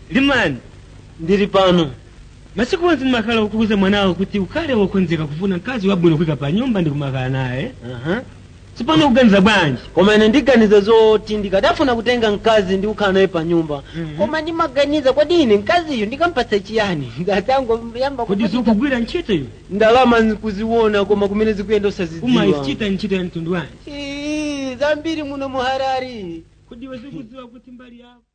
limani ndili pano masiku onse ndimakhala kukuza mwanawo kuti ukhale wokonzeka kufuna mkazi wabwino kuyika pa nyumba ndikumakhala naye Aha. tsopano kuganiza bwanji koma ine ndiganiza zoti ndikadafuna kutenga mkazi ndi kukhala naye pa nyumba Mhm. koma ndimaganiza kodi ine mkaziyo ndikampatsa chiyani ngatangoyamba kodi zikugwira ntchito iyo ndalama nkuziona koma kumene zikuyenda osazidziwa umayichita ntchito ya mtundu wanji Ii, zambiri muno muharari kodi iwe zikudziwa kuti mbali yako